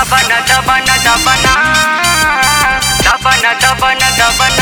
దబన దబన దబన దబన దబన దబన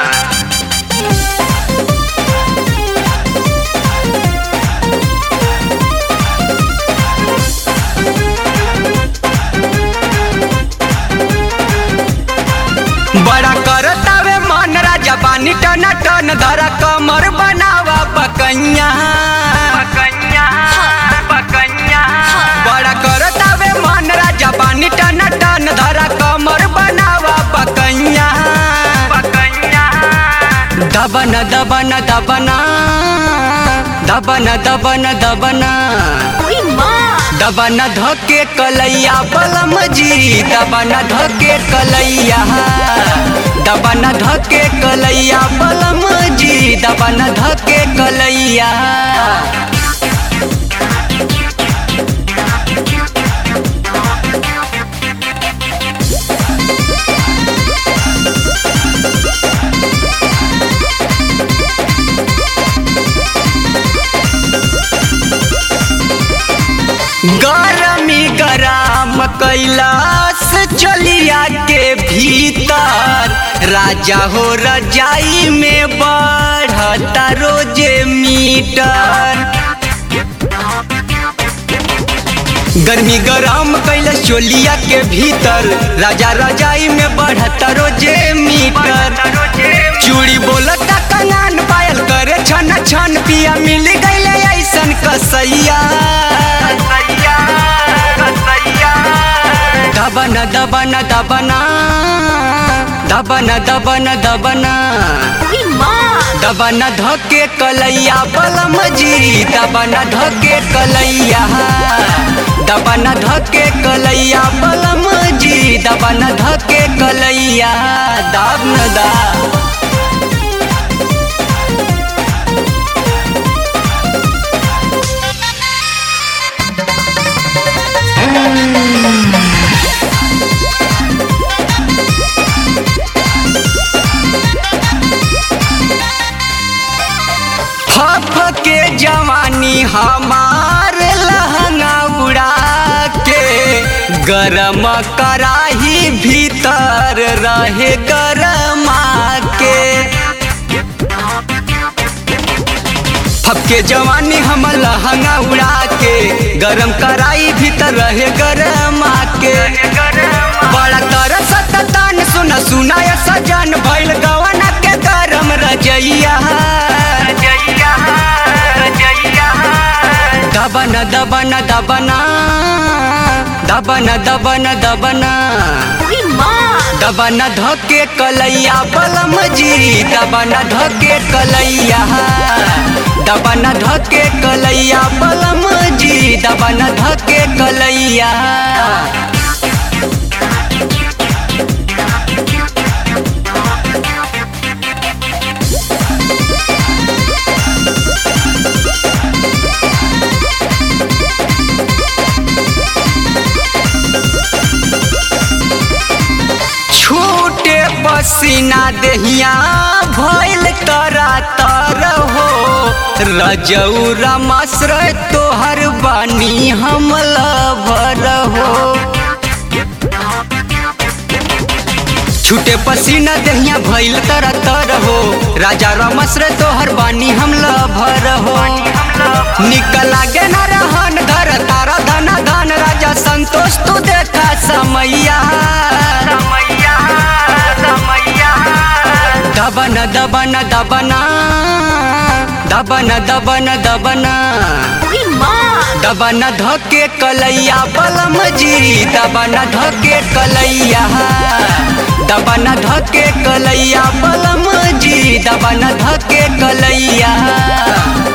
बड़ा करतावे मन राजा बानी टन टन धरा कमर बनावा पकैया पकैया पकैया बड़ा करतावे मन राजा बानी टन टन धरा कमर बनावा पकैया पकैया दबन दबन दबना दबन दबन दबना ओए माँ दबन धके कलैया बलम जी दबन धके कलैया दबन धके कलैया बलम जी दबन धके कलैया गरमी गरम कैलाश चलिया के भीतर राजा हो रजाई में बढ़ता रोजे मीटर गर्मी गरम कैलाश चोलिया के भीतर राजा रजाई में बढ़ता रोजे मीटर चूड़ी बोलता कंगन पायल करे छन छन पिया मिल गईले ऐसन कसैया दबन दबन दबना दबन दबन दबना ओए माँ दबन धके कलैया बलम जी दबन धके कलैया दबन धके कलैया बलम जी दबन धके कलैया दाब न दा फफ के जवानी हमार लहंगा उड़ा के गरम कराही भीतर रहे गरमा के फफ के जवानी हम लहंगा उड़ा के गरम कराई भीतर रहे गरमा के बड़ा तरस तन सुन सुनाय सजन भइल गवना के गरम रजैया दबन दबन दबना दबन दबन दबना ओए माँ दबन धके कलैया बलम जी दबन धके कलैया दबन धके कलैया बलम जी दबन धके कलैया छूटे पसीना देहिया भइल तरा तर हो रजौरा मसर तोहर बानी हम लभर हो छूटे पसीना देहिया भइल तरा तर हो राजा रमसर तोहर बानी हम लभर हो निकल लागे न रहन धर तारा धन धन राजा संतोष तू देखा समैया दबन दबन दबना दबन दबन दबना ओए माँ दबन धके कलैया बलम जी दबन धके कलैया दबन धके कलैया बलम जी दबन धके कलैया